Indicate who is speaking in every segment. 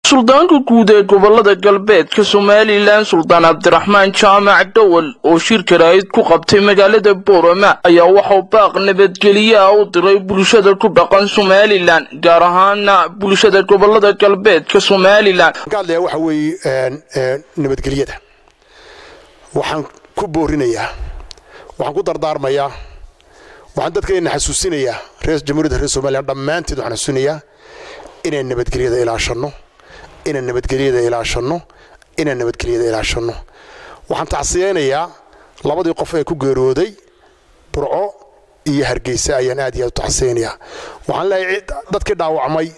Speaker 1: suldaanka guud ee gobolada galbeedka somalilan suldaan cabdiraxmaan jaamac dhowal oo shirka raa'id ku qabtay magaalada boorama ayaa waxau baaq nabadgelye ah u diray bulshada ku dhaqan somalilan gaar ahaana bulshada gobolada galbeedka somalilan
Speaker 2: hadlaya waxa weeye nabadgelyada waxaan ku boorinayaa waxaan ku dardaarmayaa waxaan dadkeenna xasuusinayaa reer jamhuuriyadda reer somalilan dhammaanteed waxaan xasuusinayaa inaan nabadgelyada ilaashanno inaan nabadgelyada ilaashanno inaan nabadgelyada ilaashanno waxaan tacsiyeynayaa labadii qof ee ku geerooday burco iyo hargeysa ayaan aad iyo aad u tacsiyeynayaa waxaan leeyahay dadkii dhaawacmay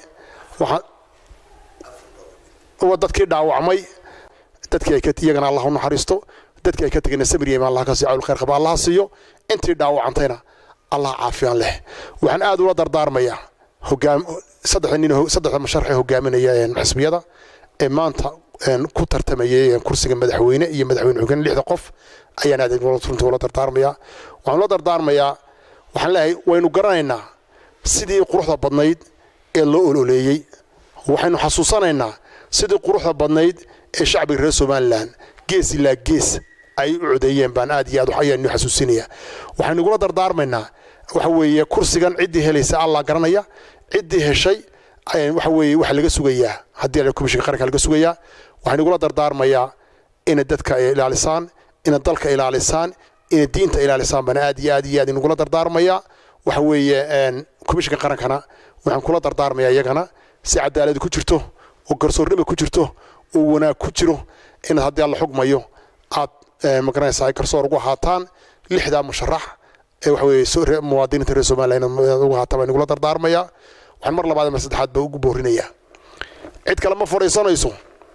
Speaker 2: waxaan dadkii dhaawacmay dadkii ay iyagana allah u naxariisto dadkii ay ka tegayna samiriyeema allah ka siiyo cawl khayr qaba allah siiyo intii dhaawacantayna allah caafiyaan leh waxaan aad ula dardaarmayaa hogaam saddexda nin saddexda masharxee hogaaminaya xisbiyada ee maanta ku tartamayay kursiga madaxweyne iyo madaxweyne xogeen lixda qof ayaan aad runtii ula dardaarmayaa waxaan ula dardaarmayaa waxaan leeyahay waynu garanaynaa sidii quruxda badnayd ee loo ololeeyey waxaynu xasuusanaynaa sidii quruxda badnayd ee shacbiga reer somalilan gees ilaa gees ay u codeeyeen baan aad iyo aad ayaanu xasuusinayaa waxaynu igula dardaarmaynaa waxa weeye kursigan ciddii helaysa allah garanaya ciddii heshay waxa weeye waxa laga sugayaa haddii la komishinka qaranka laga sugayaa waxaan igula dardaarmayaa inay dadka ilaalisaan inay dalka ilaalisaan inay diinta ilaalisaan baan aad iyo aad iyo aad inugula dardaarmayaa waxa weeye komishinka qarankana waxaan kula dardaarmayaa iyagana si cadaalad ku jirto oo garsoornimo ku jirto oo wanaag ku jiro inaad haddii alla xugmayo aad magaranaysa ay garsoor ugu ahaataan lixdaa musharax ee waxa weeye muwaadiniinta reer somaliland inaad ugu ahaataan baan igula dardaarmayaa waxaan mar labaad mar saddexaad baa ugu boorinayaa cid kale ma fadhiisanayso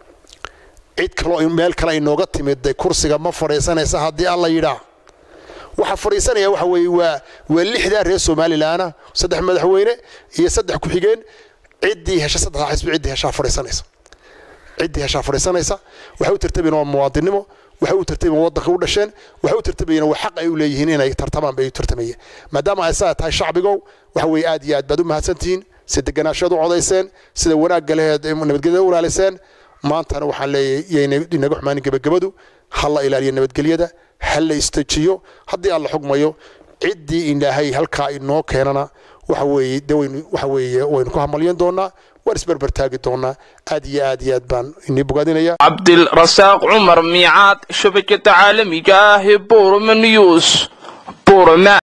Speaker 2: cid kaloo meel kale inooga timid kursiga ma fadhiisanaysa haddii alla yidhaa waxa fadhiisanaya waxa weeye waa waa lixdaa reer somalilaana saddex madaxweyne iyo saddex ku-xigeen ciddii hesha saddexdaa xisbi ciddii heshaa fadhiisanaysa ciddii heshaa fadhiisanaysa waxay u tartamayeen waa muwaadinimo waxay u tartamayeen waddanka u dhasheen waxay u tartamayeen waa xaq ay u leeyihiin inay tartamaan bay u tartamayeen maadaama ay saa tahay shacbigow waxa weeye aad iyo aad baad u mahadsantihiin si deganaashaad u codayseen sida wanaagga leheed nabadgelyada u ilaaliseen maantana waxaan leeyahay inaga xumaanin gebagabadu ha la ilaaliyo nabadgelyada ha la istajiyo haddii aan la xugmayo ciddii ilaahay halkaa inoo keenana waxa weeye de waynu waxa weeye waynu ku hamalyan doonaa waan isberber taagi doonaa aad iyo aad iyo aad baan inii bogaadinaya
Speaker 1: cabdilrasaaq cumar miicaad shabakada caalamiga ah ee boroma news boroma